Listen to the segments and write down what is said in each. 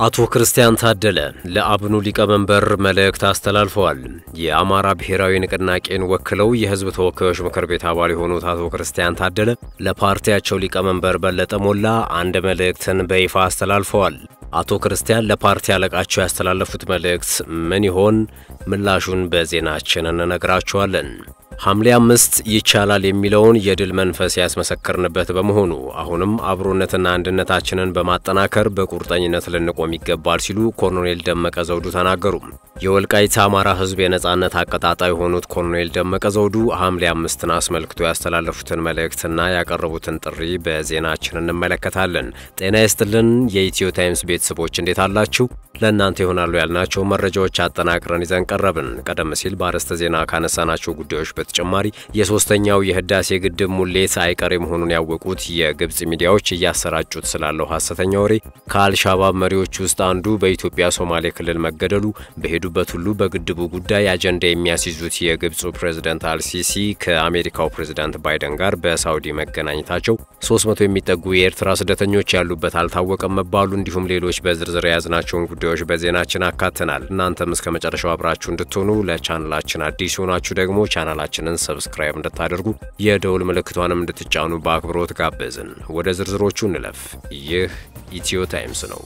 አቶ ክርስቲያን ታደለ ለአብኑ ሊቀመንበር መልእክት አስተላልፈዋል። የአማራ ብሔራዊ ንቅናቄን ወክለው የሕዝብ ተወካዮች ምክር ቤት አባል የሆኑት አቶ ክርስቲያን ታደለ ለፓርቲያቸው ሊቀመንበር በለጠ ሞላ አንድ መልእክትን በይፋ አስተላልፈዋል። አቶ ክርስቲያን ለፓርቲ አለቃቸው ያስተላለፉት መልእክት ምን ይሆን? ምላሹን በዜናችን እንነግራችኋለን። ሐምሌ አምስት ይቻላል የሚለውን የድል መንፈስ ያስመሰከርንበት በመሆኑ አሁንም አብሮነትና አንድነታችንን በማጠናከር በቁርጠኝነት ልንቆም ይገባል ሲሉ ኮሎኔል ደመቀ ዘውዱ ተናገሩ። የወልቃይት አማራ ሕዝብ የነጻነት አቀጣጣይ የሆኑት ኮሎኔል ደመቀ ዘውዱ ሐምሌ አምስትን አስመልክቶ ያስተላለፉትን መልእክትና ያቀረቡትን ጥሪ በዜናችን እንመለከታለን። ጤና ይስጥልን የኢትዮ ታይምስ ቤተሰቦች እንዴት አላችሁ? ለእናንተ ይሆናሉ ያልናቸው መረጃዎች አጠናቅረን ይዘን ቀረብን። ቀደም ሲል በአርዕስተ ዜና ካነሳናቸው ጉዳዮች በተጨማሪ የሶስተኛው የህዳሴ ግድብ ሙሌት አይቀሬ መሆኑን ያወቁት የግብፅ ሚዲያዎች እያሰራጩት ስላለው ሐሰተኛ ወሬ፣ ከአልሻባብ መሪዎች ውስጥ አንዱ በኢትዮጵያ ሶማሌ ክልል መገደሉ፣ በሄዱበት ሁሉ በግድቡ ጉዳይ አጀንዳ የሚያስይዙት የግብፁ ፕሬዝደንት አልሲሲ ከአሜሪካው ፕሬዝዳንት ባይደን ጋር በሳውዲ መገናኘታቸው፣ 300 የሚጠጉ የኤርትራ ስደተኞች ያሉበት አልታወቀም መባሉ እንዲሁም ሌሎች በዝርዝር የያዝናቸውን ጉዳዮች በዜናችን አካተናል። እናንተም እስከ መጨረሻው አብራችሁ እንድትሆኑ ለቻናላችን አዲስ ሆናችሁ ደግሞ ቻናላችንን ሰብስክራይብ እንድታደርጉ የደውል ምልክቷንም እንድትጫኑ በአክብሮት ጋበዝን። ወደ ዝርዝሮቹ እንለፍ። ይህ ኢትዮ ታይምስ ነው።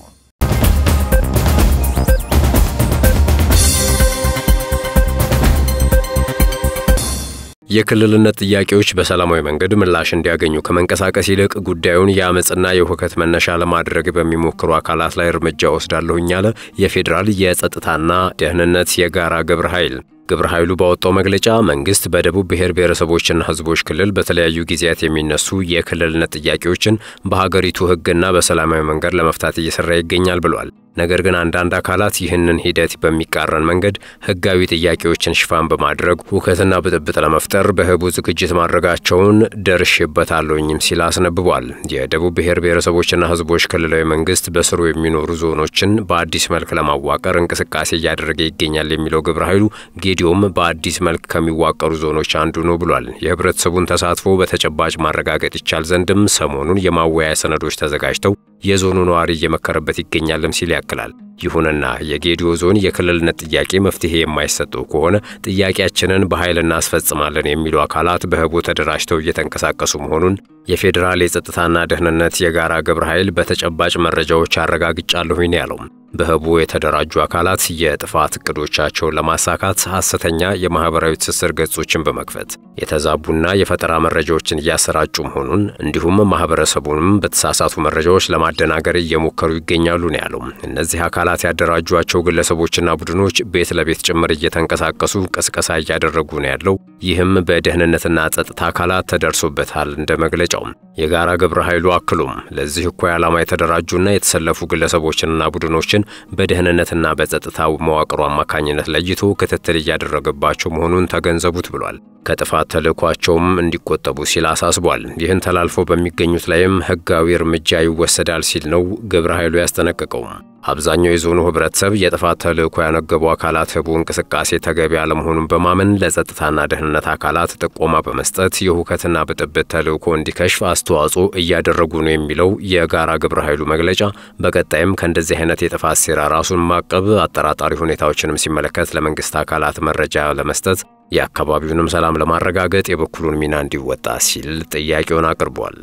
የክልልነት ጥያቄዎች በሰላማዊ መንገድ ምላሽ እንዲያገኙ ከመንቀሳቀስ ይልቅ ጉዳዩን የአመፅና የሁከት መነሻ ለማድረግ በሚሞክሩ አካላት ላይ እርምጃ ወስዳለሁኝ አለ የፌዴራል የጸጥታና ደህንነት የጋራ ግብረ ኃይል። ግብረ ኃይሉ ባወጣው መግለጫ መንግስት በደቡብ ብሔር ብሔረሰቦችና ሕዝቦች ክልል በተለያዩ ጊዜያት የሚነሱ የክልልነት ጥያቄዎችን በሀገሪቱ ሕግና በሰላማዊ መንገድ ለመፍታት እየሰራ ይገኛል ብሏል። ነገር ግን አንዳንድ አካላት ይህንን ሂደት በሚቃረን መንገድ ህጋዊ ጥያቄዎችን ሽፋን በማድረግ ሁከትና ብጥብጥ ለመፍጠር በህቡ ዝግጅት ማድረጋቸውን ደርሼበታለሁኝም ሲል አስነብቧል። የደቡብ ብሔር ብሔረሰቦችና ሕዝቦች ክልላዊ መንግስት በስሩ የሚኖሩ ዞኖችን በአዲስ መልክ ለማዋቀር እንቅስቃሴ እያደረገ ይገኛል የሚለው ግብረ ኃይሉ ጌዲዮም በአዲስ መልክ ከሚዋቀሩ ዞኖች አንዱ ነው ብሏል። የህብረተሰቡን ተሳትፎ በተጨባጭ ማረጋገጥ ይቻል ዘንድም ሰሞኑን የማወያያ ሰነዶች ተዘጋጅተው የዞኑ ነዋሪ እየመከረበት ይገኛልም ሲል ያክላል። ይሁንና የጌዲዮ ዞን የክልልነት ጥያቄ መፍትሄ የማይሰጠው ከሆነ ጥያቄያችንን በኃይል እናስፈጽማለን የሚሉ አካላት በህቡ ተደራጅተው እየተንቀሳቀሱ መሆኑን የፌዴራል የጸጥታና ደህንነት የጋራ ግብረ ኃይል በተጨባጭ መረጃዎች አረጋግጫለሁኝ ነው ያለው። በህቡ የተደራጁ አካላት የጥፋት እቅዶቻቸውን ለማሳካት ሐሰተኛ የማኅበራዊ ትስስር ገጾችን በመክፈት የተዛቡና የፈጠራ መረጃዎችን እያሰራጩ መሆኑን እንዲሁም ማኅበረሰቡንም በተሳሳቱ መረጃዎች ለማደናገር እየሞከሩ ይገኛሉ ነው ያለው። እነዚህ አካላት ያደራጇቸው ግለሰቦችና ቡድኖች ቤት ለቤት ጭምር እየተንቀሳቀሱ ቅስቀሳ እያደረጉ ነው ያለው። ይህም በደህንነትና ጸጥታ አካላት ተደርሶበታል እንደ መግለጫው። የጋራ ግብረ ኃይሉ አክሎም ለዚህ እኩይ ዓላማ የተደራጁና የተሰለፉ ግለሰቦችንና ቡድኖችን በደህንነትና በጸጥታ መዋቅሩ አማካኝነት ለይቶ ክትትል እያደረገባቸው መሆኑን ተገንዘቡት ብሏል። ከጥፋት ተልዕኳቸውም እንዲቆጠቡ ሲል አሳስቧል። ይህን ተላልፈው በሚገኙት ላይም ሕጋዊ እርምጃ ይወሰዳል ሲል ነው ግብረ ኃይሉ ያስጠነቀቀው። አብዛኛው የዞኑ ህብረተሰብ የጥፋት ተልዕኮ ያነገቡ አካላት ህቡ እንቅስቃሴ ተገቢ አለመሆኑን በማመን ለጸጥታና ደህንነት አካላት ጥቆማ በመስጠት የሁከትና ብጥብጥ ተልዕኮ እንዲከሽፍ አስተዋጽኦ እያደረጉ ነው የሚለው የጋራ ግብረ ኃይሉ መግለጫ በቀጣይም ከእንደዚህ አይነት የጥፋት ሴራ ራሱን ማቀብ፣ አጠራጣሪ ሁኔታዎችንም ሲመለከት ለመንግስት አካላት መረጃ ለመስጠት የአካባቢውንም ሰላም ለማረጋገጥ የበኩሉን ሚና እንዲወጣ ሲል ጥያቄውን አቅርቧል።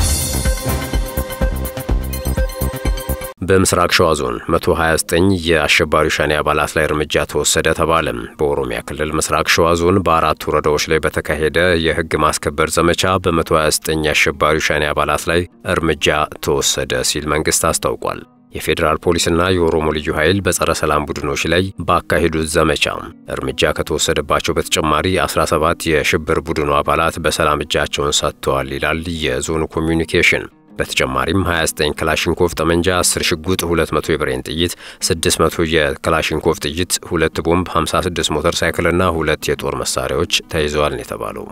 በምስራቅ ሸዋ ዞን 129 የአሸባሪው ሸኔ አባላት ላይ እርምጃ ተወሰደ ተባለ። በኦሮሚያ ክልል ምስራቅ ሸዋ ዞን በአራት ወረዳዎች ላይ በተካሄደ የህግ ማስከበር ዘመቻ በ129 የአሸባሪው ሸኔ አባላት ላይ እርምጃ ተወሰደ ሲል መንግስት አስታውቋል። የፌዴራል ፖሊስና የኦሮሞ ልዩ ኃይል በጸረ ሰላም ቡድኖች ላይ ባካሄዱት ዘመቻ እርምጃ ከተወሰደባቸው በተጨማሪ 17 የሽብር ቡድኑ አባላት በሰላም እጃቸውን ሰጥተዋል ይላል የዞኑ ኮሚዩኒኬሽን። በተጨማሪም 29 ክላሽንኮቭ ጠመንጃ፣ 10 ሽጉጥ፣ 200 የብሬን ጥይት፣ 600 የክላሽንኮቭ ጥይት፣ ሁለት ቦምብ፣ 56 ሞተር ሳይክልና ሁለት የጦር መሳሪያዎች ተይዘዋል ነው የተባለው።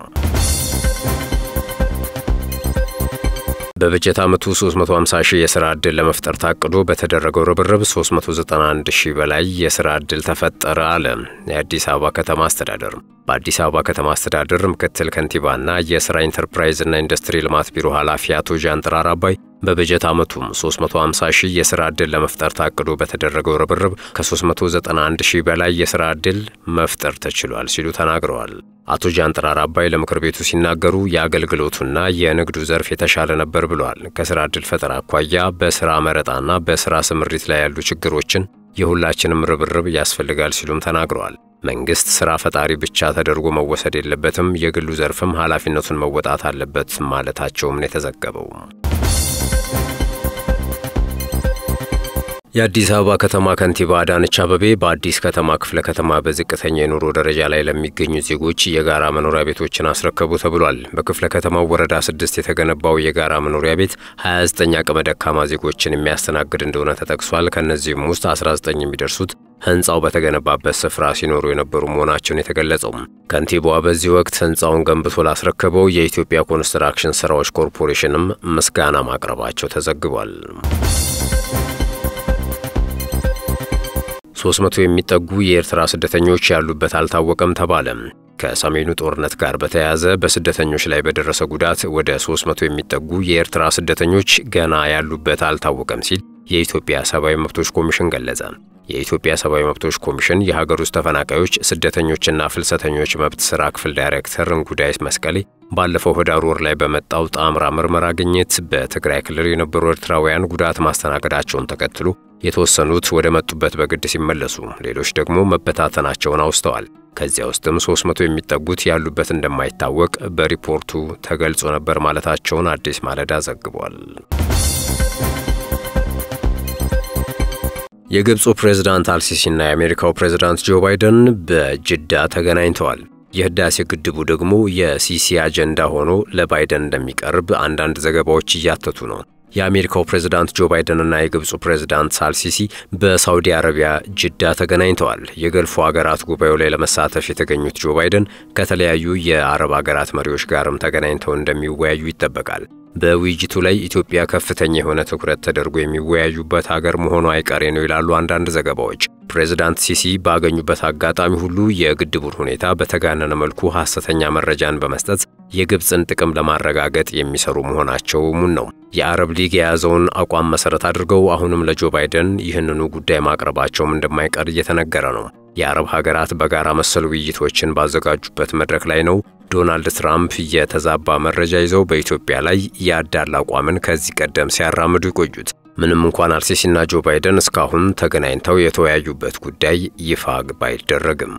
በበጀት ዓመቱ 350 ሺህ የሥራ ዕድል ለመፍጠር ታቅዶ በተደረገው ርብርብ 391 ሺህ በላይ የሥራ ዕድል ተፈጠረ አለ የአዲስ አበባ ከተማ አስተዳደር። በአዲስ አበባ ከተማ አስተዳደር ምክትል ከንቲባና የሥራ ኢንተርፕራይዝና ኢንዱስትሪ ልማት ቢሮ ኃላፊ አቶ ዣንጥራር አባይ በበጀት ዓመቱም 350 ሺህ የሥራ ዕድል ለመፍጠር ታቅዶ በተደረገው ርብርብ ከ391 ሺህ በላይ የሥራ ዕድል መፍጠር ተችሏል ሲሉ ተናግረዋል። አቶ ጃንጥራር አባይ ለምክር ቤቱ ሲናገሩ የአገልግሎቱና የንግዱ ዘርፍ የተሻለ ነበር ብለዋል። ከሥራ ዕድል ፈጠራ አኳያ በሥራ መረጣና በሥራ ስምሪት ላይ ያሉ ችግሮችን የሁላችንም ርብርብ ያስፈልጋል ሲሉም ተናግረዋል። መንግሥት ሥራ ፈጣሪ ብቻ ተደርጎ መወሰድ የለበትም፣ የግሉ ዘርፍም ኃላፊነቱን መወጣት አለበት ማለታቸውም ነው የተዘገበው። የአዲስ አበባ ከተማ ከንቲባ አዳነች አበቤ በአዲስ ከተማ ክፍለ ከተማ በዝቅተኛ የኑሮ ደረጃ ላይ ለሚገኙ ዜጎች የጋራ መኖሪያ ቤቶችን አስረከቡ ተብሏል። በክፍለ ከተማው ወረዳ ስድስት የተገነባው የጋራ መኖሪያ ቤት 29 አቅመ ደካማ ዜጎችን የሚያስተናግድ እንደሆነ ተጠቅሷል። ከእነዚህም ውስጥ 19 የሚደርሱት ሕንፃው በተገነባበት ስፍራ ሲኖሩ የነበሩ መሆናቸውን የተገለጸው ከንቲባዋ በዚህ ወቅት ሕንፃውን ገንብቶ ላስረከበው የኢትዮጵያ ኮንስትራክሽን ስራዎች ኮርፖሬሽንም ምስጋና ማቅረባቸው ተዘግቧል። ሶስት መቶ የሚጠጉ የኤርትራ ስደተኞች ያሉበት አልታወቀም ተባለ። ከሰሜኑ ጦርነት ጋር በተያያዘ በስደተኞች ላይ በደረሰ ጉዳት ወደ 300 የሚጠጉ የኤርትራ ስደተኞች ገና ያሉበት አልታወቀም ሲል የኢትዮጵያ ሰብአዊ መብቶች ኮሚሽን ገለጸ። የኢትዮጵያ ሰብአዊ መብቶች ኮሚሽን የሀገር ውስጥ ተፈናቃዮች ስደተኞችና ፍልሰተኞች መብት ሥራ ክፍል ዳይሬክተር እንጉዳይ መስቀሌ ባለፈው ህዳር ወር ላይ በመጣው ጣምራ ምርመራ ግኝት በትግራይ ክልል የነበሩ ኤርትራውያን ጉዳት ማስተናገዳቸውን ተከትሎ የተወሰኑት ወደ መጡበት በግድ ሲመለሱ፣ ሌሎች ደግሞ መበታተናቸውን አውስተዋል። ከዚያ ውስጥም 300 የሚጠጉት ያሉበት እንደማይታወቅ በሪፖርቱ ተገልጾ ነበር ማለታቸውን አዲስ ማለዳ ዘግቧል። የግብፁ ፕሬዝዳንት አልሲሲና የአሜሪካው ፕሬዝዳንት ጆ ባይደን በጅዳ ተገናኝተዋል። የህዳሴ ግድቡ ደግሞ የሲሲ አጀንዳ ሆኖ ለባይደን እንደሚቀርብ አንዳንድ ዘገባዎች እያተቱ ነው። የአሜሪካው ፕሬዝዳንት ጆ ባይደንና የግብፁ ፕሬዝዳንት ሳልሲሲ በሳውዲ አረቢያ ጅዳ ተገናኝተዋል። የገልፎ ሀገራት ጉባኤው ላይ ለመሳተፍ የተገኙት ጆ ባይደን ከተለያዩ የአረብ ሀገራት መሪዎች ጋርም ተገናኝተው እንደሚወያዩ ይጠበቃል። በውይይቱ ላይ ኢትዮጵያ ከፍተኛ የሆነ ትኩረት ተደርጎ የሚወያዩበት ሀገር መሆኑ አይቀሬ ነው ይላሉ አንዳንድ ዘገባዎች። ፕሬዝዳንት ሲሲ ባገኙበት አጋጣሚ ሁሉ የግድቡን ሁኔታ በተጋነነ መልኩ ሐሰተኛ መረጃን በመስጠት የግብፅን ጥቅም ለማረጋገጥ የሚሰሩ መሆናቸው ሙን ነው። የአረብ ሊግ የያዘውን አቋም መሰረት አድርገው አሁንም ለጆ ባይደን ይህንኑ ጉዳይ ማቅረባቸውም እንደማይቀር እየተነገረ ነው። የአረብ ሀገራት በጋራ መሰል ውይይቶችን ባዘጋጁበት መድረክ ላይ ነው ዶናልድ ትራምፕ የተዛባ መረጃ ይዘው በኢትዮጵያ ላይ ያዳላ አቋምን ከዚህ ቀደም ሲያራምዱ የቆዩት። ምንም እንኳን አልሲሲና ጆ ባይደን እስካሁን ተገናኝተው የተወያዩበት ጉዳይ ይፋ ባይደረግም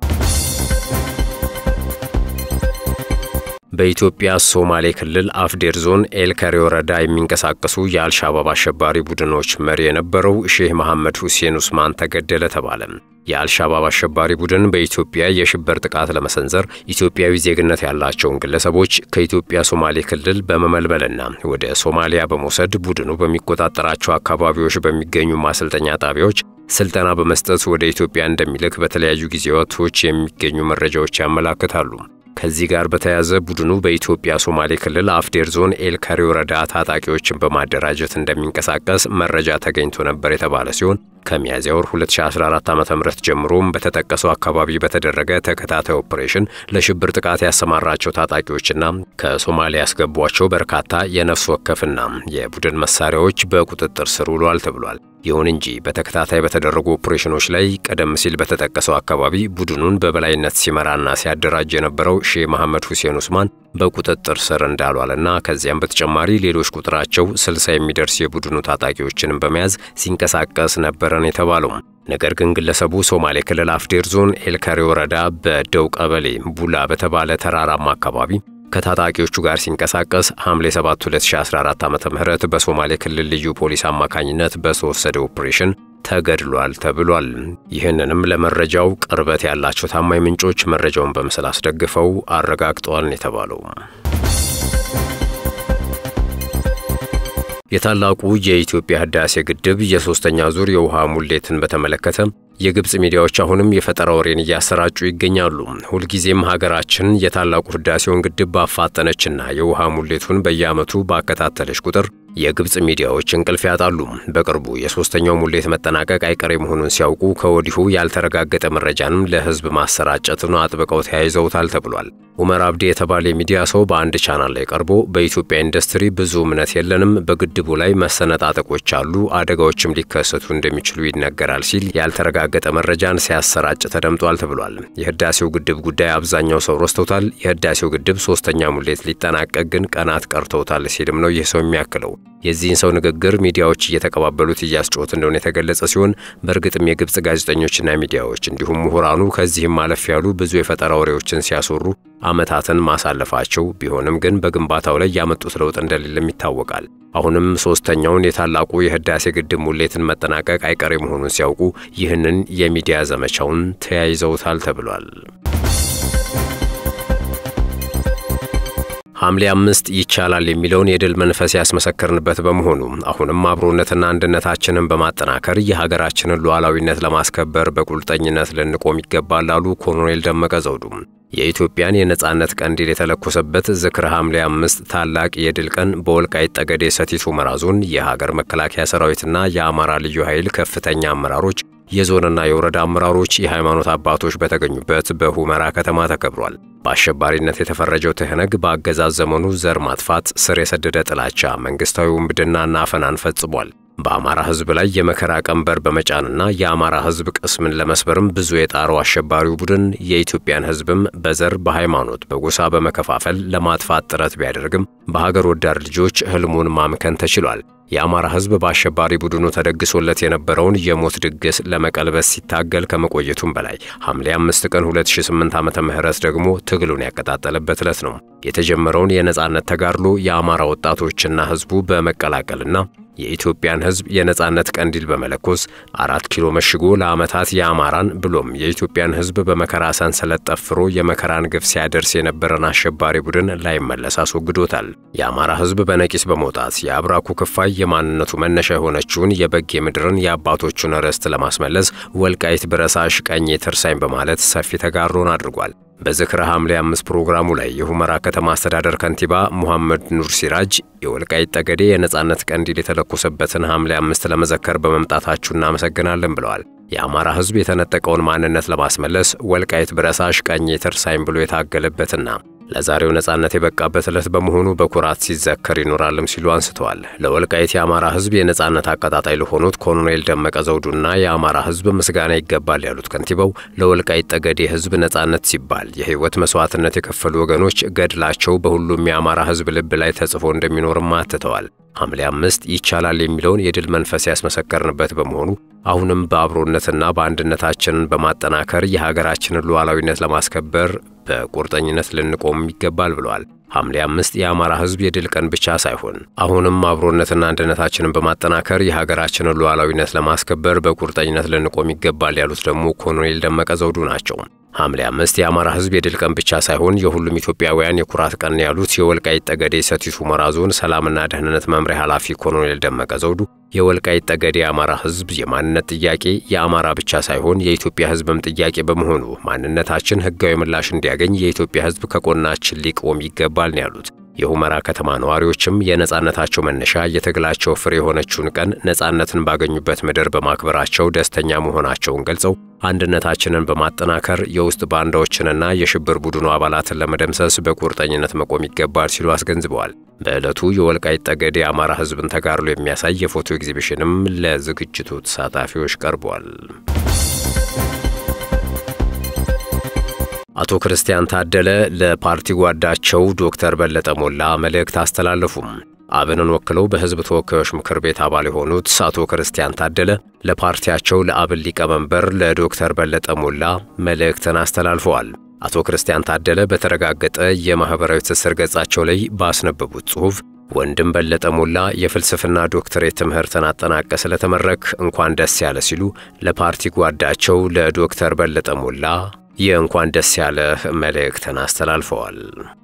በኢትዮጵያ ሶማሌ ክልል አፍዴር ዞን ኤልከሬ ወረዳ የሚንቀሳቀሱ የአልሻባብ አሸባሪ ቡድኖች መሪ የነበረው ሼህ መሐመድ ሁሴን ኡስማን ተገደለ ተባለ። የአልሻባብ አሸባሪ ቡድን በኢትዮጵያ የሽብር ጥቃት ለመሰንዘር ኢትዮጵያዊ ዜግነት ያላቸውን ግለሰቦች ከኢትዮጵያ ሶማሌ ክልል በመመልመልና ወደ ሶማሊያ በመውሰድ ቡድኑ በሚቆጣጠራቸው አካባቢዎች በሚገኙ ማሰልጠኛ ጣቢያዎች ስልጠና በመስጠት ወደ ኢትዮጵያ እንደሚልክ በተለያዩ ጊዜያቶች የሚገኙ መረጃዎች ያመላክታሉ። ከዚህ ጋር በተያያዘ ቡድኑ በኢትዮጵያ ሶማሌ ክልል አፍዴር ዞን ኤልካሪ ወረዳ ታጣቂዎችን በማደራጀት እንደሚንቀሳቀስ መረጃ ተገኝቶ ነበር የተባለ ሲሆን ከሚያዝያ ወር 2014 ዓ ም ጀምሮም በተጠቀሰው አካባቢ በተደረገ ተከታታይ ኦፕሬሽን ለሽብር ጥቃት ያሰማራቸው ታጣቂዎችና ከሶማሊያ ያስገቧቸው በርካታ የነፍስ ወከፍና የቡድን መሳሪያዎች በቁጥጥር ስር ውሏል ተብሏል። ይሁን እንጂ በተከታታይ በተደረጉ ኦፕሬሽኖች ላይ ቀደም ሲል በተጠቀሰው አካባቢ ቡድኑን በበላይነት ሲመራና ሲያደራጅ የነበረው ሼህ መሐመድ ሁሴን ኡስማን በቁጥጥር ስር እንዳልዋልና ከዚያም በተጨማሪ ሌሎች ቁጥራቸው ስልሳ የሚደርስ የቡድኑ ታጣቂዎችንም በመያዝ ሲንቀሳቀስ ነበረን የተባለው። ነገር ግን ግለሰቡ ሶማሌ ክልል አፍዴር ዞን ኤልካሬ ወረዳ በደው ቀበሌ ቡላ በተባለ ተራራማ አካባቢ ከታጣቂዎቹ ጋር ሲንቀሳቀስ ሐምሌ 7 2014 ዓ.ም በሶማሌ ክልል ልዩ ፖሊስ አማካኝነት በተወሰደ ኦፕሬሽን ተገድሏል ተብሏል። ይህንንም ለመረጃው ቅርበት ያላቸው ታማኝ ምንጮች መረጃውን በምስል አስደግፈው አረጋግጠዋል ነው የተባለው። የታላቁ የኢትዮጵያ ህዳሴ ግድብ የሶስተኛ ዙር የውሃ ሙሌትን በተመለከተ የግብፅ ሚዲያዎች አሁንም የፈጠራ ወሬን እያሰራጩ ይገኛሉ። ሁልጊዜም ሀገራችን የታላቁ ህዳሴውን ግድብ ባፋጠነችና የውሃ ሙሌቱን በየዓመቱ ባከታተለች ቁጥር የግብፅ ሚዲያዎች እንቅልፍ ያጣሉ። በቅርቡ የሶስተኛው ሙሌት መጠናቀቅ አይቀሬ መሆኑን ሲያውቁ ከወዲሁ ያልተረጋገጠ መረጃንም ለህዝብ ማሰራጨትን አጥብቀው ተያይዘውታል ተብሏል። ኡመር አብዲ የተባለ የሚዲያ ሰው በአንድ ቻናል ላይ ቀርቦ በኢትዮጵያ ኢንዱስትሪ ብዙ እምነት የለንም፣ በግድቡ ላይ መሰነጣጠቆች አሉ፣ አደጋዎችም ሊከሰቱ እንደሚችሉ ይነገራል ሲል ያልተረጋገጠ መረጃን ሲያሰራጭ ተደምጧል ተብሏል። የህዳሴው ግድብ ጉዳይ አብዛኛው ሰው ረስቶታል። የህዳሴው ግድብ ሶስተኛ ሙሌት ሊጠናቀቅ ግን ቀናት ቀርተውታል ሲልም ነው ይህ ሰው የሚያክለው። የዚህን ሰው ንግግር ሚዲያዎች እየተቀባበሉት እያስጮት እንደሆነ የተገለጸ ሲሆን በእርግጥም የግብፅ ጋዜጠኞችና ሚዲያዎች እንዲሁም ምሁራኑ ከዚህም ማለፍ ያሉ ብዙ የፈጠራ ወሬዎችን ሲያስወሩ ዓመታትን ማሳለፋቸው ቢሆንም ግን በግንባታው ላይ ያመጡት ለውጥ እንደሌለም ይታወቃል። አሁንም ሶስተኛውን የታላቁ የህዳሴ ግድብ ሙሌትን መጠናቀቅ አይቀሬ መሆኑን ሲያውቁ ይህንን የሚዲያ ዘመቻውን ተያይዘውታል ተብሏል። ሐምሌ አምስት ይቻላል የሚለውን የድል መንፈስ ያስመሰከርንበት በመሆኑ አሁንም አብሮነትና አንድነታችንን በማጠናከር የሀገራችንን ሉዓላዊነት ለማስከበር በቁርጠኝነት ልንቆም ይገባል አሉ ኮሎኔል ደመቀ ዘውዱ። የኢትዮጵያን የነጻነት ቀንዲል የተለኮሰበት ዝክረ ሐምሌ አምስት ታላቅ የድል ቀን በወልቃይት ጠገዴ ሰቲት ሁመራ ዞን የሀገር መከላከያ ሰራዊትና የአማራ ልዩ ኃይል ከፍተኛ አመራሮች የዞንና የወረዳ አመራሮች፣ የሃይማኖት አባቶች በተገኙበት በሁመራ ከተማ ተከብሯል። በአሸባሪነት የተፈረጀው ትህነግ በአገዛዝ ዘመኑ ዘር ማጥፋት፣ ስር የሰደደ ጥላቻ፣ መንግስታዊ ውንብድናና አፈናን ፈጽሟል። በአማራ ሕዝብ ላይ የመከራ ቀንበር በመጫንና የአማራ ሕዝብ ቅስምን ለመስበርም ብዙ የጣረው አሸባሪው ቡድን የኢትዮጵያን ሕዝብም በዘር በሃይማኖት፣ በጎሳ በመከፋፈል ለማጥፋት ጥረት ቢያደርግም በሀገር ወዳድ ልጆች ህልሙን ማምከን ተችሏል። የአማራ ሕዝብ በአሸባሪ ቡድኑ ተደግሶለት የነበረውን የሞት ድግስ ለመቀልበስ ሲታገል ከመቆየቱም በላይ ሐምሌ አምስት ቀን 2008 ዓመተ ምህረት ደግሞ ትግሉን ያቀጣጠለበት ዕለት ነው። የተጀመረውን የነጻነት ተጋድሎ የአማራ ወጣቶችና ሕዝቡ በመቀላቀልና የኢትዮጵያን ሕዝብ የነጻነት ቀንዲል በመለኮስ አራት ኪሎ መሽጎ ለዓመታት የአማራን ብሎም የኢትዮጵያን ሕዝብ በመከራ ሰንሰለት ጠፍሮ የመከራን ግፍ ሲያደርስ የነበረን አሸባሪ ቡድን ላይመለስ አስወግዶታል። የአማራ ሕዝብ በነቂስ በመውጣት የአብራኩ ክፋይ የማንነቱ መነሻ የሆነችውን የበጌ ምድርን የአባቶቹን ርስት ለማስመለስ ወልቃይት ብረሳሽ ቀኜ ትርሳኝ በማለት ሰፊ ተጋድሎን አድርጓል። በዝክረ ሐምሌ አምስት ፕሮግራሙ ላይ የሁመራ ከተማ አስተዳደር ከንቲባ ሙሐመድ ኑር ሲራጅ የወልቃይት ጠገዴ የነጻነት ቀንዲል የተለኮሰበትን ሐምሌ አምስት ለመዘከር በመምጣታችሁ እናመሰግናለን ብለዋል። የአማራ ሕዝብ የተነጠቀውን ማንነት ለማስመለስ ወልቃይት ብረሳሽ ቀኜ ትርሳኝ ብሎ የታገለበትና ለዛሬው ነጻነት የበቃበት ዕለት በመሆኑ በኩራት ሲዘከር ይኖራልም ሲሉ አንስተዋል። ለወልቃይት የአማራ ሕዝብ የነጻነት አቀጣጣይ ለሆኑት ኮሎኔል ደመቀ ዘውዱና የአማራ ሕዝብ ምስጋና ይገባል ያሉት ከንቲባው ለወልቃይት ጠገዴ ሕዝብ ነጻነት ሲባል የሕይወት መስዋዕትነት የከፈሉ ወገኖች ገድላቸው በሁሉም የአማራ ሕዝብ ልብ ላይ ተጽፎ እንደሚኖርም አትተዋል። ሐምሌ አምስት ይቻላል የሚለውን የድል መንፈስ ያስመሰከርንበት በመሆኑ አሁንም በአብሮነትና በአንድነታችንን በማጠናከር የሀገራችንን ሉዓላዊነት ለማስከበር በቁርጠኝነት ልንቆም ይገባል ብለዋል። ሐምሌ አምስት የአማራ ሕዝብ የድል ቀን ብቻ ሳይሆን አሁንም አብሮነትና አንድነታችንን በማጠናከር የሀገራችንን ሉዓላዊነት ለማስከበር በቁርጠኝነት ልንቆም ይገባል ያሉት ደግሞ ኮሎኔል ደመቀ ዘውዱ ናቸው። ሐምሌ አምስት የአማራ ሕዝብ የድል ቀን ብቻ ሳይሆን የሁሉም ኢትዮጵያውያን የኩራት ቀን ያሉት የወልቃይት ጠገዴ ሰቲት ሁመራ ዞን ሰላምና ደህንነት መምሪያ ኃላፊ ኮሎኔል ደመቀ ዘውዱ የወልቃይት ጠገዴ የአማራ ሕዝብ የማንነት ጥያቄ የአማራ ብቻ ሳይሆን የኢትዮጵያ ሕዝብም ጥያቄ በመሆኑ ማንነታችን ሕጋዊ ምላሽ እንዲያገኝ የኢትዮጵያ ሕዝብ ከጎናችን ሊቆም ይገባል ነው ያሉት። የሁመራ ከተማ ነዋሪዎችም የነጻነታቸው መነሻ የትግላቸው ፍሬ የሆነችውን ቀን ነጻነትን ባገኙበት ምድር በማክበራቸው ደስተኛ መሆናቸውን ገልጸው አንድነታችንን በማጠናከር የውስጥ ባንዳዎችንና የሽብር ቡድኑ አባላትን ለመደምሰስ በቁርጠኝነት መቆም ይገባል ሲሉ አስገንዝበዋል። በዕለቱ የወልቃይት ጠገዴ የአማራ ሕዝብን ተጋድሎ የሚያሳይ የፎቶ ኤግዚቢሽንም ለዝግጅቱ ተሳታፊዎች ቀርቧል። አቶ ክርስቲያን ታደለ ለፓርቲ ጓዳቸው ዶክተር በለጠ ሞላ መልእክት አስተላለፉም። አብንን ወክለው በሕዝብ ተወካዮች ምክር ቤት አባል የሆኑት አቶ ክርስቲያን ታደለ ለፓርቲያቸው ለአብን ሊቀመንበር ለዶክተር በለጠ ሞላ መልእክትን አስተላልፈዋል። አቶ ክርስቲያን ታደለ በተረጋገጠ የማኅበራዊ ትስስር ገጻቸው ላይ ባስነበቡት ጽሑፍ ወንድም በለጠ ሞላ የፍልስፍና ዶክትሬት ትምህርትን አጠናቀ ስለተመረክ እንኳን ደስ ያለ ሲሉ ለፓርቲ ጓዳቸው ለዶክተር በለጠ ሞላ የእንኳን ደስ ያለህ መልእክትን አስተላልፈዋል።